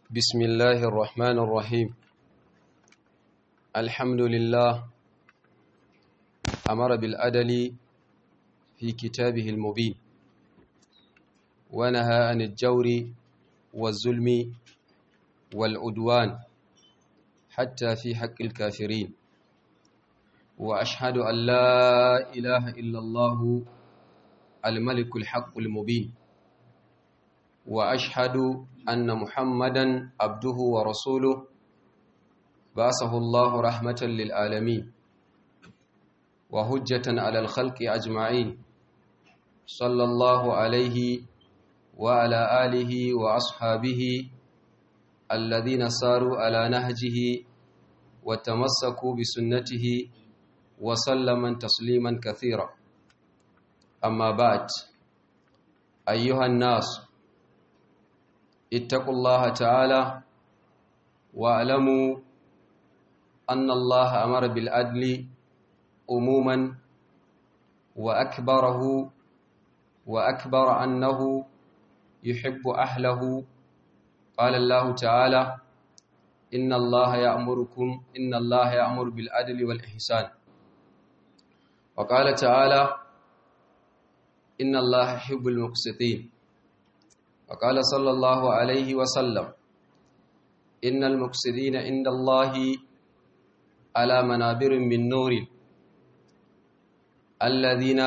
بسم الله الرحمن الرحيم الحمد لله أمر بالأدل في كتابه المبين ونهى عن الجور والظلم والعدوان حتى في حق الكافرين وأشهد أن لا إله إلا الله الملك الحق المبين وأشهد أن محمدا عبده ورسوله بعثه الله رحمة للعالمين وهجة على الخلق أجمعين صلى الله عليه وعلى آله وأصحابه الذين ساروا على نهجه وتمسكوا بسنته وسلم تسليما كثيرا أما بعد أيها الناس اتقوا الله تعالى واعلموا أن الله أمر بالعدل عموما وأكبره وأكبر أنه يحب أهله قال الله تعالى إن الله يأمركم إن الله يأمر بالعدل والإحسان وقال تعالى إن الله يحب المقسطين وقال صلى الله عليه وسلم إن المقسطين عند الله على منابر من نور الذين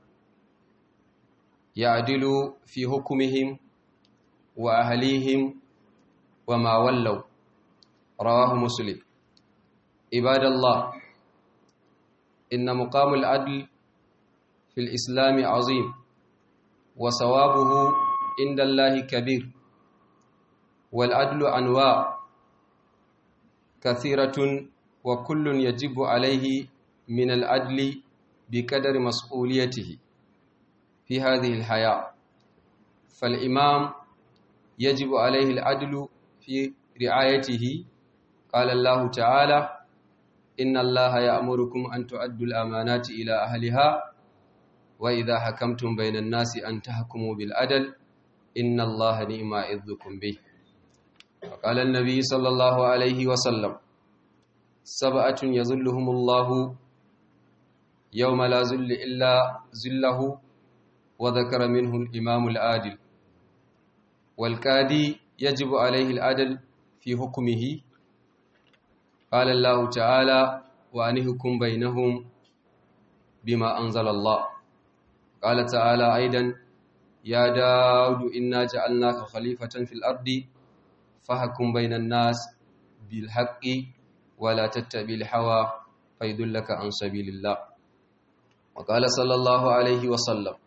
يعدلوا في حكمهم وأهليهم وما ولوا رواه مسلم عباد الله إن مقام العدل في الإسلام عظيم وصوابه عند الله كبير والعدل أنواع كثيرة وكل يجب عليه من العدل بقدر مسؤوليته في هذه الحياة فالإمام يجب عليه العدل في رعايته قال الله تعالى إن الله يأمركم أن تؤدوا الأمانات إلى أهلها وإذا حكمتم بين الناس أن تحكموا بالعدل إن الله نعم يعظكم به وقال النبي صلى الله عليه وسلم سبعة يظلهم الله يوم لا ذل إلا ذله وذكر منه الإمام العادل والكادي يجب عليه العدل في حكمه قال الله تعالى وأنهكم بينهم بما أنزل الله قال تعالى أيضا يا داود إنا جعلناك خليفة في الأرض فحكم بين الناس بالحق ولا تتبع الهوى فيدلك عن سبيل الله وقال صلى الله عليه وسلم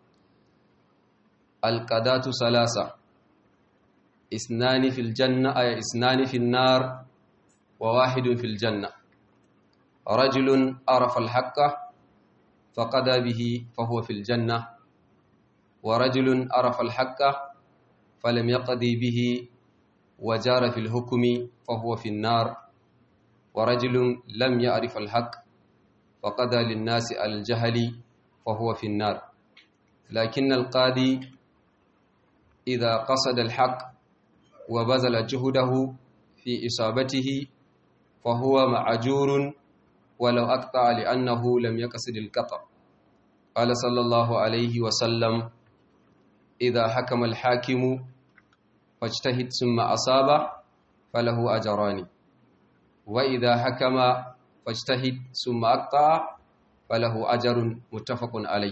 القضاة ثلاثة اثنان في الجنة أي اثنان في النار وواحد في الجنة رجل عرف الحق فقضى به فهو في الجنة ورجل عرف الحق فلم يقضي به وجار في الحكم فهو في النار ورجل لم يعرف الحق فقضى للناس على الجهل فهو في النار لكن القاضي إذا قصد الحق وبذل جهده في إصابته فهو معجور ولو أقطع لأنه لم يقصد القطع قال صلى الله عليه وسلم إذا حكم الحاكم فاجتهد ثم أصاب فله أجران وإذا حكم فاجتهد ثم أقطع فله أجر متفق عليه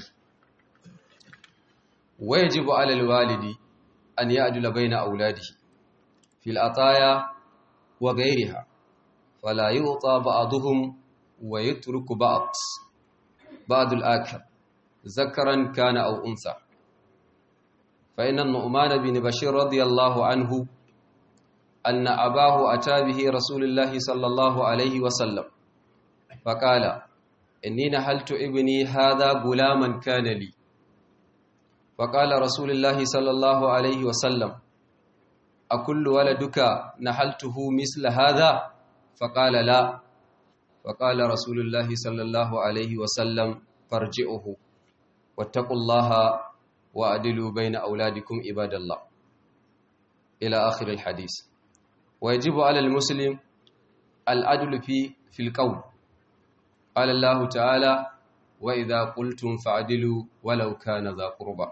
ويجب على الوالد أن يعدل بين أولاده في العطايا وغيرها فلا يعطى بعضهم ويترك بعض بعض الآخر ذكرا كان أو أنثى فإن النعمان بن بشير رضي الله عنه أن أباه أتى به رسول الله صلى الله عليه وسلم فقال إني نحلت ابني هذا غلاما كان لي فقال رسول الله صلى الله عليه وسلم أكل ولدك نحلته مثل هذا فقال لا فقال رسول الله صلى الله عليه وسلم فارجئه واتقوا الله وأدلوا بين أولادكم عباد الله إلى آخر الحديث ويجب على المسلم العدل في في القول قال الله تعالى وإذا قلتم فعدلوا ولو كان ذا قربى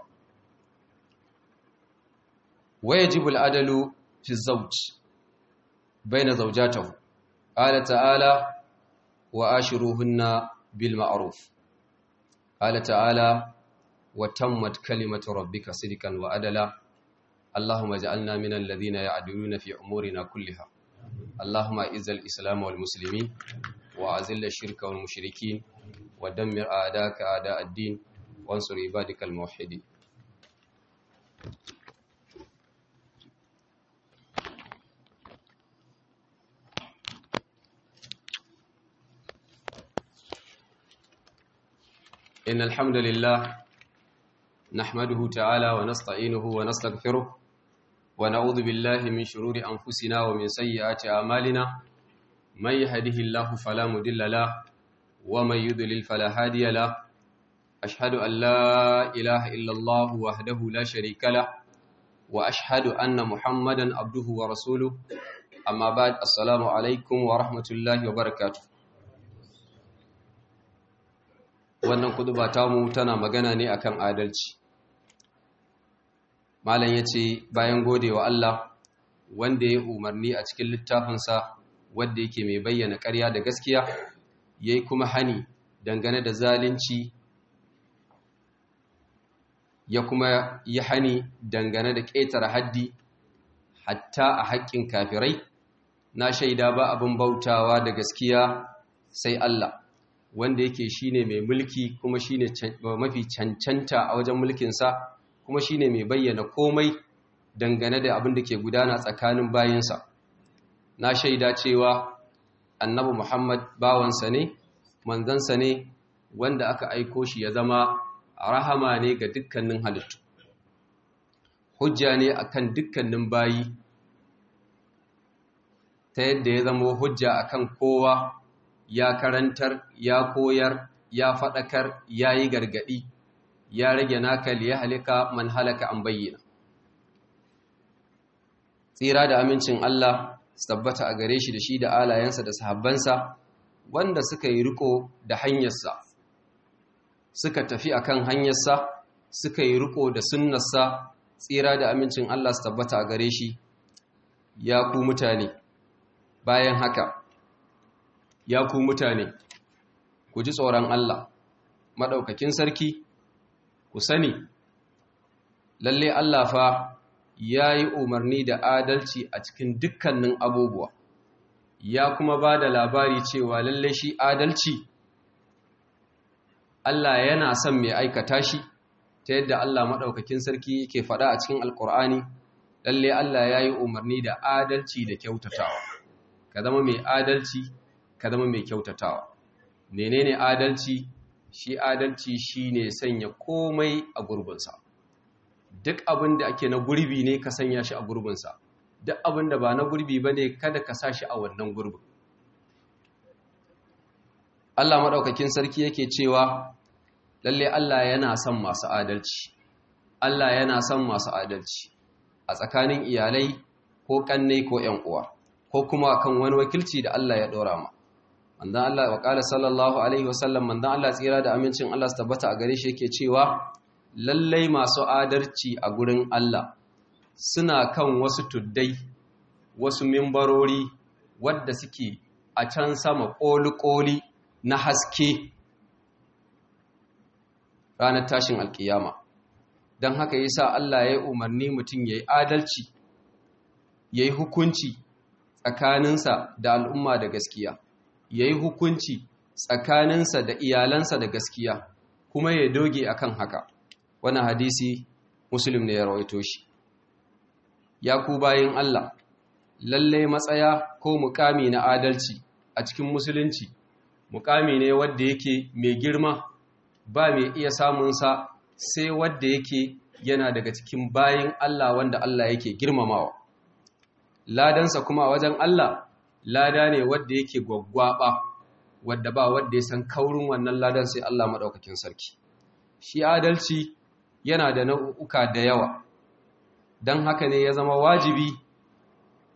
ويجب العدل في الزوج بين زوجاته قال تعالى وآشروهن بالمعروف قال تعالى وتمت كلمة ربك صدقا وعدلا اللهم اجعلنا من الذين يعدلون في أمورنا كلها اللهم اعز الإسلام والمسلمين وأذل الشرك والمشركين ودمر أعداءك أعداء الدين وانصر عبادك الموحدين إن الحمد لله نحمده تعالى ونستعينه ونستغفره ونعوذ بالله من شرور أنفسنا ومن سيئات أعمالنا من يهده الله فلا مضل له ومن يضلل فلا هادي له أشهد أن لا إله إلا الله وحده لا شريك له وأشهد أن محمدا عبده ورسوله أما بعد السلام عليكم ورحمة الله وبركاته wannan kuduba tamu tana magana ne akan adalci malam yace bayan godewa Allah wanda ya umarni a cikin littafinsa wanda yake mai bayyana ƙarya da gaskiya yayi kuma hani dangane da zalunci ya kuma yi hani dangane da ƙetare haddi hatta a haƙƙin kafirai na shaida ba abin bautawa da gaskiya sai Allah wanda yake shine mai mulki kuma shine mafi cancanta a wajen mulkinsa kuma shine mai bayyana komai dangane da abin da ke gudana tsakanin bayinsa na shaida cewa annabi Muhammad bawansa ne manzansa ne wanda aka aiko shi ya zama rahama ne ga dukkanin halittu hujja ne akan dukkanin bayi ta yadda ya zama hujja akan kowa ya karantar ya koyar ya faɗakar ya yi gargaɗi ya rage nakal ya halika man halaka an bayyana tsira da amincin Allah su tabbata a gare shi da shi da alayensa da sahabbansa wanda suka yi riko da hanyarsa suka tafi akan hanyarsa suka yi riko da sunnarsa tsira da amincin Allah su tabbata a gare shi ya ku mutane bayan haka ya ku mutane ku ji tsoron Allah maɗaukakin sarki ku sani lalle Allah fa ya yi umarni da adalci a cikin dukkanin abubuwa ya kuma ba da labari cewa lalle shi adalci Allah yana son mai aikata shi ta yadda Allah maɗaukakin sarki yake faɗa a cikin alkur'ani lalle Allah ya yi umarni da adalci da kyautatawa ka zama mai adalci ka zama mai kyautatawa menene adalci shi adalci shine sanya komai a gurbinsa duk abin da ake na gurbi ne ka sanya shi a gurbinsa duk abin da ba na gurbi ba ne kada ka sa shi a wannan gurbin Allah maɗaukakin sarki yake cewa lalle Allah yana son masu adalci Allah yana son masu adalci a tsakanin iyalai ko kannai ko ƴan uwa ko kuma kan wani wakilci da Allah ya ɗora ma manzan Allah wa ƙala sallallahu Alaihi wasallam manzan Allah tsira da amincin Allah su tabbata a gare shi yake cewa lallai masu adarci a gurin Allah suna kan wasu tuddai wasu mimbarori wadda suke a can sama ƙoli-ƙoli na haske ranar tashin alƙiyama don haka yi sa Allah ya yi umarni mutum ya yi adalci ya yi hukunci tsakaninsa da al'umma da gaskiya ya yi hukunci tsakaninsa da iyalansa da gaskiya kuma ya doge akan haka wani hadisi musulun ne ya rawaito shi ya ku bayin Allah lalle matsaya ko mukami na adalci a cikin musulunci mukami ne wadda yake mai girma ba mai iya samunsa sai wadda yake yana daga cikin bayin Allah wanda Allah yake girmamawa ladansa kuma a wajen Allah lada ne wadda yake gwaggwaba wadda ba wadda ya san kaurin wannan ladan sai Allah maɗaukakin sarki shi adalci yana da nau'uka da yawa don haka ne ya zama wajibi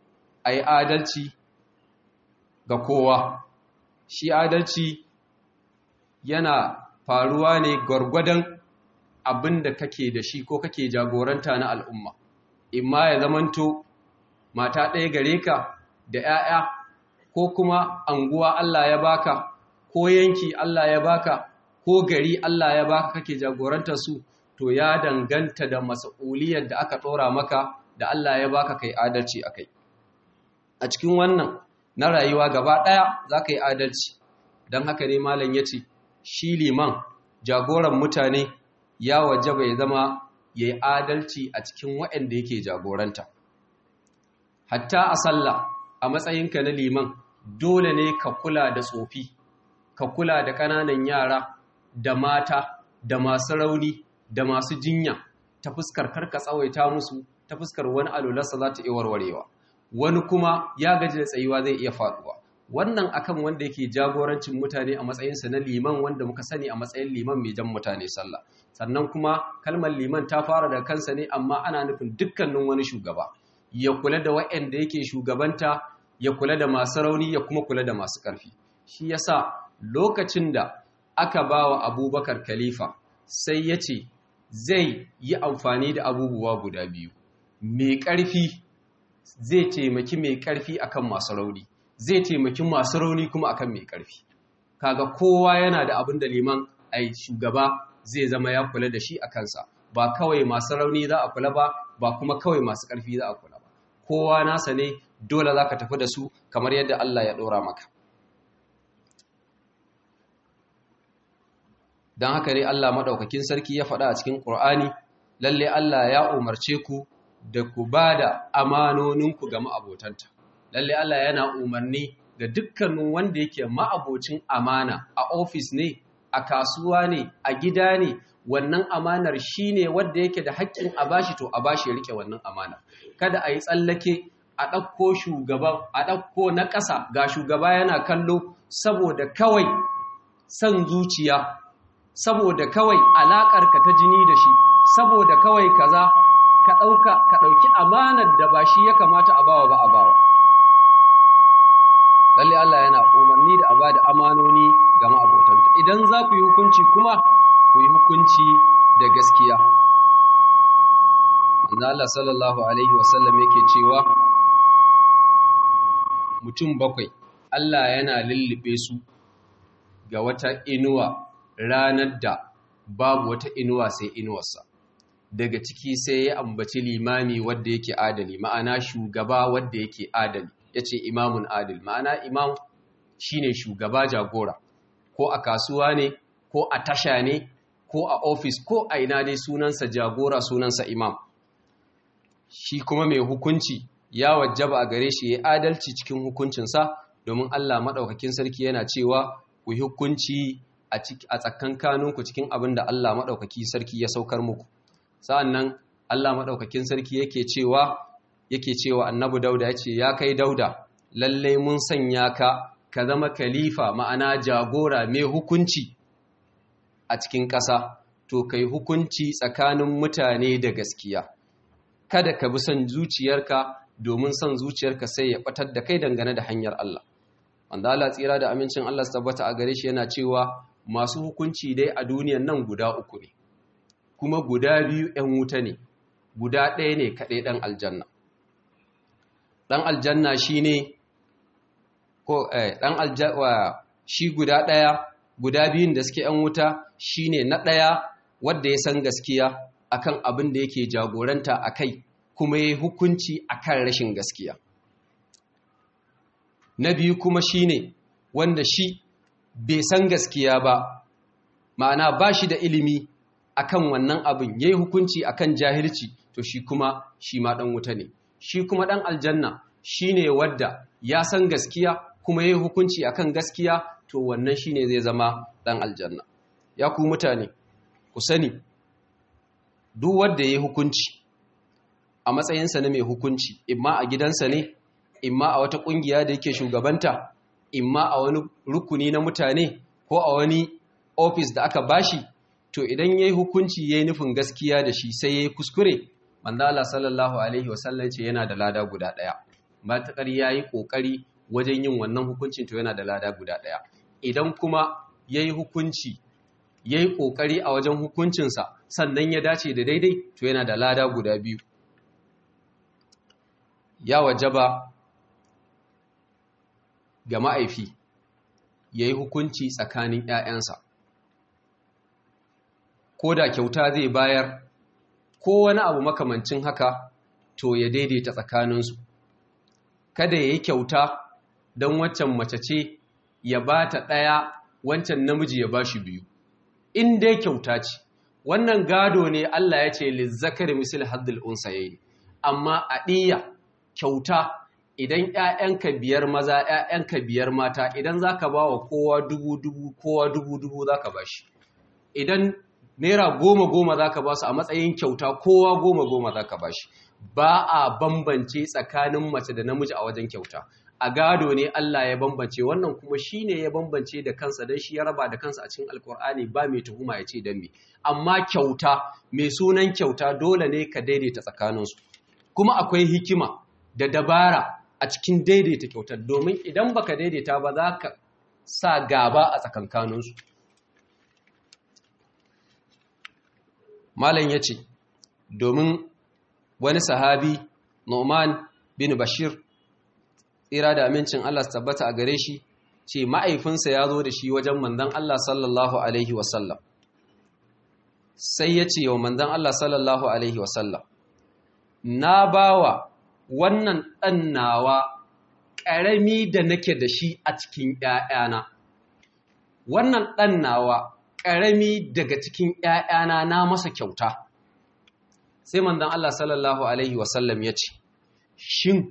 a yi adalci ga kowa shi adalci yana faruwa ne gwargwadon abin da kake da shi ko kake jagoranta na al'umma imma ya zamanto mata ɗaya gare ka da ‘ya'ya ko kuma anguwa Allah ya baka ko yanki Allah ya baka ko gari Allah ya baka kake jagoranta su to ya danganta da mas'uliyar da aka ɗora maka da Allah ya baka kai adalci a kai a cikin wannan na rayuwa gaba ɗaya za ka yi adalci don haka ne malam ya ce shi liman jagoran mutane ya wajaba ya zama ya yi adalci a cikin waɗanda yake jagoranta hatta a sallah a matsayinka na liman dole ne ka kula da tsofi ka kula da ƙananan yara da mata da masu rauni da masu jinya ta fuskar karka tsawaita musu ta fuskar wani alularsa za ta iya warwarewa wani kuma ya gaji da tsayuwa zai iya faɗuwa wannan akan wanda yake jagorancin mutane a matsayinsa na liman wanda muka sani a matsayin liman mai jan mutane sallah sannan kuma kalmar liman ta fara da kansa ne amma ana nufin dukkanin wani shugaba ya kula da waɗanda yake shugabanta ya kula da masu rauni ya kuma kula da masu ƙarfi shi yasa lokacin da aka ba wa abubakar khalifa sai ya ce zai yi amfani da abubuwa guda biyu mai ƙarfi zai taimaki mai ƙarfi akan masu rauni zai taimaki masu rauni kuma akan mai ƙarfi kaga kowa yana da abin da liman ai shugaba zai zama ya kula da shi a kansa ba kawai masu rauni za a kula ba ba kuma kawai masu ƙarfi za a kula ba kowa nasa ne dole za ka tafi da su kamar yadda Allah ya ɗora maka don haka ne Allah maɗaukakin sarki ya faɗa a cikin ƙur'ani lalle Allah ya umarce ku da ku ba da amanoninku ga ma'abotanta lalle Allah yana umarni ga dukkanin wanda yake ma'abocin amana a ofis ne a kasuwa ne a gida ne wannan amanar shi ne wadda yake da haƙƙin a bashi to a bashi ya riƙe wannan amanar kada a yi tsallake a ɗauko shugaban a ɗauko na ƙasa ga shugaba yana kallo saboda kawai son zuciya saboda kawai alaƙarka ta jini da shi saboda kawai kaza ka ɗauka ka ɗauki amanar da ba shi ya kamata a bawa ba a bawa lalle Allah yana umarni da a ba da amanoni ga ma'abotanta idan za ku yi hukunci kuma ku yi hukunci da gaskiya manzo Allah sallallahu alaihi wasallam yake cewa mutum bakwai Allah yana lullube su ga wata inuwa ranar da babu wata inuwa sai inuwarsa daga ciki sai ya ambaci limami wadda yake adali ma'ana shugaba wadda yake adali ya ce imamun adil ma'ana imam shine shugaba jagora ko a kasuwa ne ko a tasha ne ko a ofis ko a ina dai sunansa jagora sunansa imam shi kuma mai hukunci ya wajaba a gare shi ya adalci cikin hukuncinsa domin Allah maɗaukakin sarki yana cewa ku hukunci a tsakankaninku cikin abin da Allah maɗaukaki sarki ya saukar muku sa'annan Allah maɗaukakin sarki yake cewa yake cewa annabi dauda ya ce ya kai dauda lallai mun sanya ka ka zama kalifa ma'ana jagora mai hukunci a cikin ƙasa to kai hukunci tsakanin mutane da gaskiya kada ka bi son zuciyarka domin son zuciyarka sai ya batar da kai dangane da hanyar Allah wanda Allah tsira da amincin Allah su tabbata a gare shi yana cewa masu hukunci dai a duniyan nan guda uku ne kuma guda biyu 'yan wuta ne guda ɗaya ne kaɗai ɗan aljanna ɗan aljanna shi ne ko ɗan aljanna shi guda ɗaya guda biyun da suke 'yan wuta shi ne na ɗaya wadda ya san gaskiya akan abin da yake jagoranta a kai kuma ya hukunci akan rashin gaskiya na biyu kuma shi ne wanda shi bai san gaskiya ba ma'ana ba shi da ilimi akan wannan abin ya yi hukunci akan jahilci to shi kuma shi ma ɗan wuta ne shi kuma ɗan aljanna shi ne wadda ya san gaskiya kuma ya yi hukunci akan gaskiya to wannan shi ne zai zama ɗan aljanna ya ku mutane ku sani duk wadda ya yi hukunci a matsayinsa na mai hukunci imma a gidansa ne imma a wata ƙungiya da yake shugabanta imma a wani rukuni na mutane ko a wani ofis da aka bashi to idan ya yi hukunci ya yi nufin gaskiya da shi sai ya yi kuskure manzala sallallahu alaihi wasallam ce yana da lada guda ɗaya matakar yayi kokari wajen yin wannan hukuncin to yana da lada guda daya idan kuma yayi hukunci yayi kokari a wajen hukuncinsa sannan ya dace da daidai to yana da lada guda biyu ya wajaba ga ma'aifi yayi hukunci tsakanin ƴaƴansa ko da kyauta zai bayar ko wani abu makamancin haka to ya daidaita tsakaninsu kada ya yi kyauta don waccan mace ce ya ba ta ɗaya wancan namiji ya ba shi biyu in dai kyauta ce wannan gado ne Allah ya ce lizzakar misal haddul unsayayi amma a ɗiya kyauta idan ‘ya'yanka biyar maza ‘ya'yanka biyar mata idan za ka ba wa kowa dubu dubu kowa dubu dubu za ka ba shi idan naira goma goma za ka ba su a matsayin kyauta kowa goma goma za ka ba shi ba a bambance tsakanin mace da namiji a wajen kyauta a gado ne Allah ya bambance wannan kuma shi ne ya bambance da kansa don shi ya raba da kansa a cikin alkur'ani ba mai tuhuma ya ce don me amma kyauta mai sunan kyauta dole ne ka daidaita tsakaninsu kuma akwai hikima da dabara a cikin daidaita kyautar domin idan baka daidaita ba za ka sa gaba a tsakankaninsu malam ya ce domin wani sahabi Nu'man bin Bashir tsira da amincin Allah su tabbata a gare shi ce ma'aifinsa ya zo da shi wajen manzon Allah sallallahu alaihi wasallam sai ya ce wa manzon Allah sallallahu alaihi wasallam na bawa wannan ɗan nawa ƙarami da nake da shi a cikin ‘ya'yana wannan ɗan nawa ƙarami daga cikin ‘ya'yana na masa kyauta sai manzon Allah sallallahu alaihi wasallam ya ce shin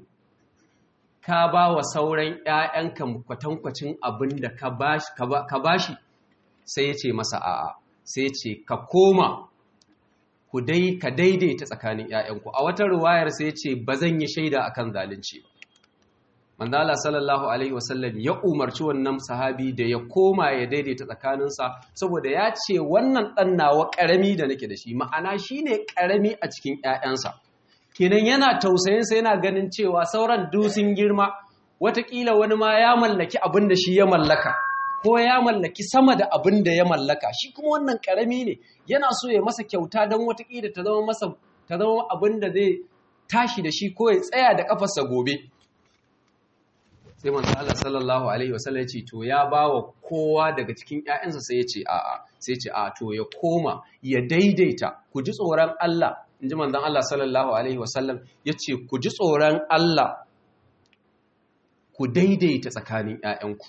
ka ba wa sauran ‘ya'yanka kwatankwacin abin da ka ba shi sai ya ce masa a'a sai ya ce ka koma ku dai ka daidaita tsakanin ‘ya'yanku a wata ruwayar sai ya ce ba zan yi shaida a kan zalunci ba manzala sallallahu alaihi wasallam ya umarci wannan sahabi da ya koma ya daidaita tsakaninsa saboda ya ce wannan ɗan nawa ƙarami da nake da shi ma'ana shi ne ƙarami a cikin ‘ya'yansa kenan yana tausayinsa yana ganin cewa sauran dusin girma watakila wani ma ya mallaki abin da shi ya mallaka ko ya mallaki sama da abin da ya mallaka shi kuma wannan karami ne yana so ya masa kyauta don watakila ta zama masa ta zama abin da zai tashi da shi ko ya tsaya da kafarsa gobe sai manzo Allah sallallahu alaihi wasallam ya ce to ya bawa kowa daga cikin ƴaƴansa sai ya ce a'a sai ya ce a to ya koma ya daidaita ku ji tsoron Allah in ji manzan Allah sallallahu Alaihi wasallam ya ce ku ji tsoron Allah ku daidaita tsakanin ‘ya'yanku.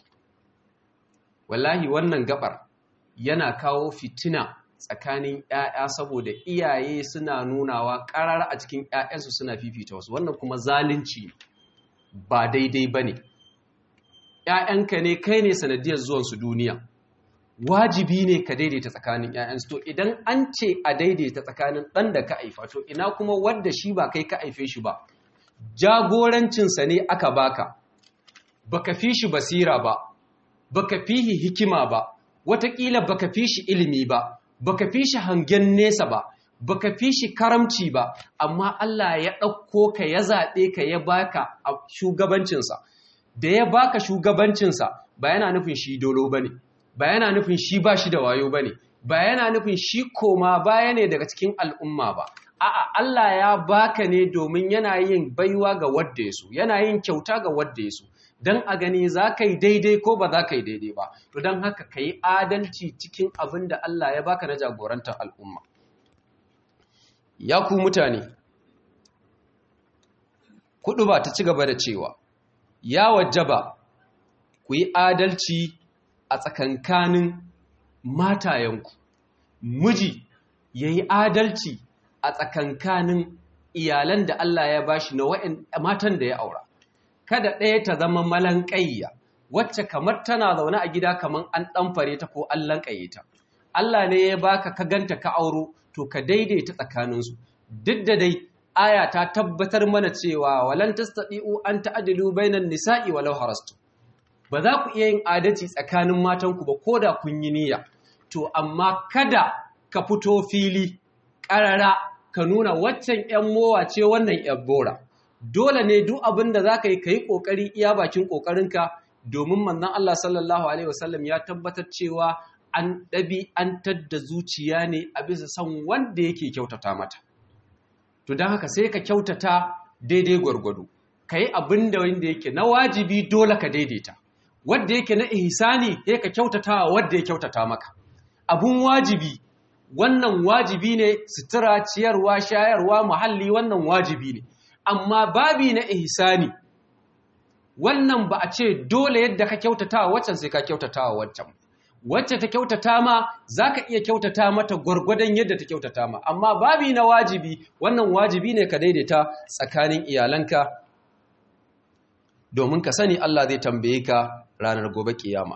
Wallahi wannan gabar yana kawo fitina tsakanin ‘ya'ya saboda iyaye suna nunawa ƙarar a cikin ‘ya'yansu suna fifita wasu wannan kuma zalunci ba daidai ba ne. ‘ya'yanka ne kai ne sanadiyar zuwansu duniya. wajibi ne ka daidaita tsakanin ‘ya'yansu to idan an ce a daidaita tsakanin ɗan da ka haifa to ina kuma wadda shi ba kai ka haife shi ba jagorancinsa ne aka baka baka fi shi basira ba baka fi shi hikima ba watakila baka fi shi ilimi ba baka fi shi hangen nesa ba baka fi shi karamci ba amma Allah ya ɗauko ka ya zaɓe ka ya baka a shugabancinsa da ya baka shugabancinsa ba yana nufin shi dolo ba ne ba yana nufin shi ba shi da wayo ba ne ba yana nufin shi koma baya ne daga cikin al'umma ba a'a Allah ya baka ne domin yana yin baiwa ga wadda ya so yana yin kyauta ga wadda ya so don a gani za ka yi daidai ko ba za ka yi daidai ba to don haka ka yi adalci cikin abin da Allah ya baka na jagorantar al'umma ya ku mutane kudu ba ta ci gaba da cewa ya wajaba ku yi adalci a tsakankanin matayenku miji ya yi adalci a tsakankanin iyalan da Allah ya bashi na matan da ya aura kada ɗaya ta zama malankayya wacce kamar tana zaune a gida kamar an ɗanfare ta ko an lankaye ta Allah ne ya baka ka ganta ka auro to ka daidaita tsakaninsu duk da dai aya ta tabbatar mana cewa walan tastati'u an ta'dilu bainan nisa'i walau harastu ba za ku iya yin adalci tsakanin matanku ba ko da kun yi niyya to amma kada ka fito fili ƙarara ka nuna waccan ‘yan mowa ce wannan ‘yan bora dole ne duk abin da za ka yi ka yi ƙoƙari iya bakin ƙoƙarinka domin manzon Allah sallallahu alaihi wasallam ya tabbatar cewa an ɗabi an tadda zuciya ne a bisa son wanda yake kyautata mata to don haka sai ka kyautata daidai gwargwado ka yi abin da wanda yake na wajibi dole ka daidaita wadda yake na ihsani sai ka kyautata wa wadda ya kyautata maka abun wajibi wannan wajibi ne sutura ciyarwa shayarwa muhalli wannan wajibi ne amma babi na ihsani wannan ba a ce dole yadda ka kyautata wa waccan sai ka kyautata wa waccan wacce ta kyautata ma za ka iya kyautata mata gwargwadon yadda ta kyautata ma amma babi na wajibi wannan wajibi ne ka daidaita tsakanin iyalanka domin ka sani Allah zai tambaye ka ranar gobe kiyama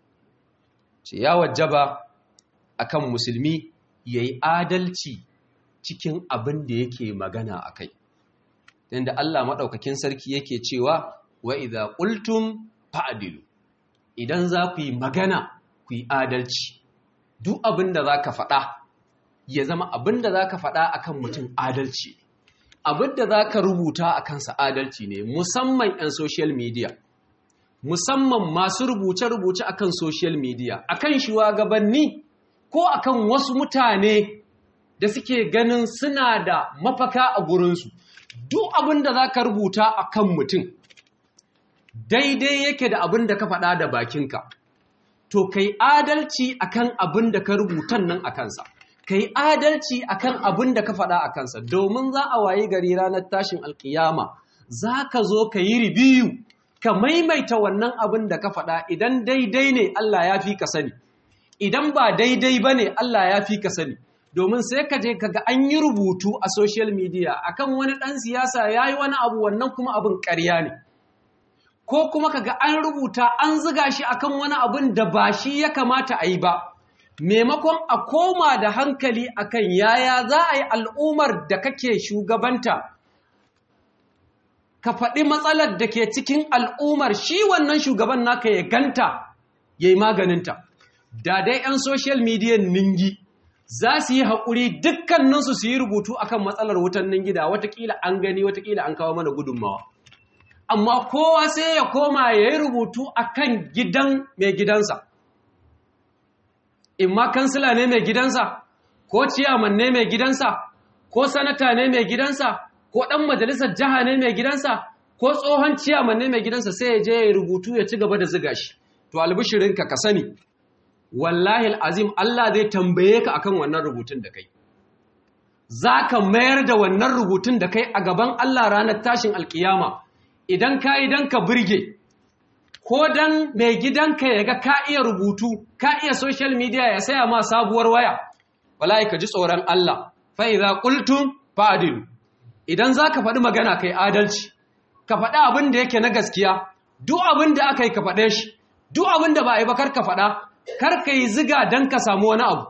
ce ya wajaba akan musulmi yayi adalci cikin abin da yake magana akai inda Allah madaukakin sarki yake cewa wa idza qultum fa'dilu idan za ku yi magana ku yi adalci duk abin da za ka faɗa ya zama abin da za ka faɗa akan mutum adalci abin da za ka rubuta a kansa adalci ne musamman 'yan social media musamman masu rubuce-rubuce akan social media akan shugabanni ko akan wasu mutane da suke ganin suna da mafaka a gurinsu duk abin da za ka rubuta akan mutum daidai yake da abin da ka faɗa da bakinka to kai adalci akan abin da ka rubutan nan a kansa kai adalci akan abin da ka faɗa a kansa domin za a wayi gari ranar tashin alkiyama za ka zo ka yi ribiyu ka maimaita wannan abin da ka faɗa idan daidai ne Allah ya fi ka sani idan ba daidai ba ne Allah ya fi ka sani domin sai ka je kaga an yi rubutu a social media akan wani ɗan siyasa ya yi wani abu wannan kuma abin ƙarya ne ko kuma kaga an rubuta an ziga shi akan wani abin da ba shi ya kamata a yi ba maimakon a koma da hankali akan yaya za a yi al'ummar da kake shugabanta ka faɗi matsalar da ke cikin al'ummar shi wannan shugaban naka ya ganta ya yi maganinta da dai 'yan social media ningi za su yi haƙuri dukkaninsu su yi rubutu akan matsalar wutan ningida watakila an gani watakila an kawo mana gudunmawa amma kowa sai ya koma ya yi rubutu a kan gidan mai gidansa. In ma kansila ne mai gidansa, ko ciyaman ne mai gidansa, ko sanata ne mai gidansa, ko ɗan majalisar jiha ne mai gidansa, ko tsohon ciyaman ne mai gidansa sai ya je ya rubutu ya ci gaba da ziga shi. To albishirinka ka sani, wallahi azim Allah zai tambaye ka akan wannan rubutun da kai. Za ka mayar da wannan rubutun da kai a gaban Allah ranar tashin alkiyama. idan ka yi don ka birge ko don mai gidanka ya ga ka iya rubutu ka iya social media ya saya ma sabuwar waya wallahi ka ji tsoron Allah fa idza qultum fa'dilu idan zaka faɗi magana kai adalci ka faɗi abin da yake na gaskiya duk abin da aka yi ka faɗe shi duk abin da ba a yi ba kar ka faɗa kar ka yi ziga don ka samu wani abu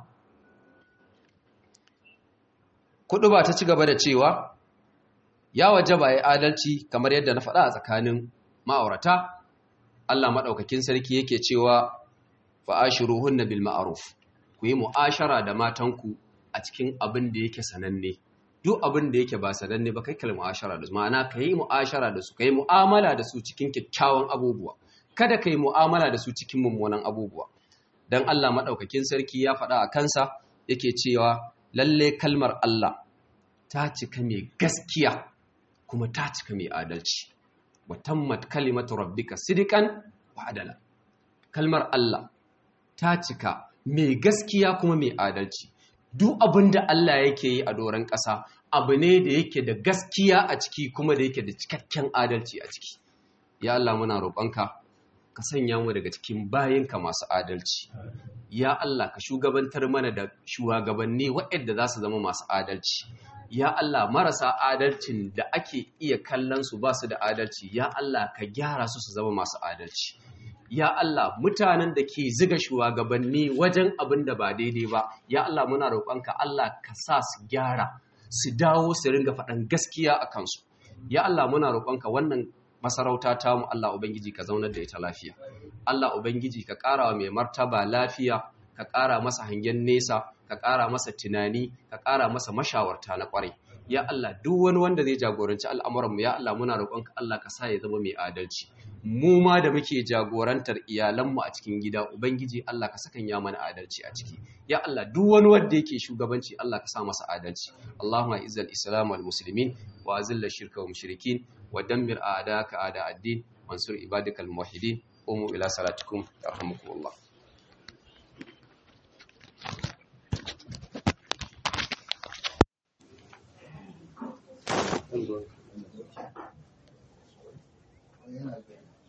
kuɗu ba ta ci gaba da cewa ya waje ba ya adalci kamar yadda na faɗa a tsakanin ma'aurata Allah maɗaukakin sarki yake cewa fa'ashiruhunna bil ma'ruf ku yi mu'ashara da matanku a cikin abin da yake sananne duk abin da yake ba sananne ba kai kalli mu'ashara da su ma'ana ka yi mu'ashara da su ka yi mu'amala da su cikin kyakkyawan abubuwa kada ka yi mu'amala da su cikin mummunan abubuwa dan Allah maɗaukakin sarki ya faɗa a kansa yake cewa lalle kalmar Allah ta cika mai gaskiya kuma ta cika mai adalci wa tammat kalimatu rabbika sidikan wa adala kalmar Allah ta cika mai gaskiya kuma mai adalci duk abin da Allah yake yi a doron ƙasa abu ne da yake da gaskiya a ciki kuma da yake da cikakken adalci a ciki ya Allah muna roƙonka ka sanya mu daga cikin bayinka masu adalci ya Allah ka shugabantar mana da shugabanni waɗanda za su zama masu adalci ya Allah marasa adalcin da ake iya kallon su ba su da adalci ya Allah ka gyara su su zama masu adalci ya Allah mutanen da ke ziga shugabanni wajen abin da ba daidai ba ya Allah muna roƙonka Allah ka sa su gyara su dawo su ringa faɗan gaskiya a kansu ya Allah muna roƙonka wannan masarauta ta mu Allah ubangiji ka zaunar da ita lafiya Allah ubangiji ka ƙara wa mai martaba lafiya ka ƙara masa hangen nesa ka ƙara masa tunani ka ƙara masa mashawarta na ƙwarai ya Allah duk wani wanda zai jagoranci al'amuran mu ya Allah muna roƙonka Allah ka sa ya zama mai adalci mu ma da muke jagorantar iyalanmu a cikin gida ubangiji Allah ka sakan ya mana adalci a ciki ya Allah duk wani wanda yake shugabanci Allah ka sa masa adalci Allahumma izzal islam wal muslimin wa azilla shirka wa mushrikin wa dammir a'daka a'da ad-din wansur ibadakal muwahhidin qumu ila salatikum yarhamukumullah yana da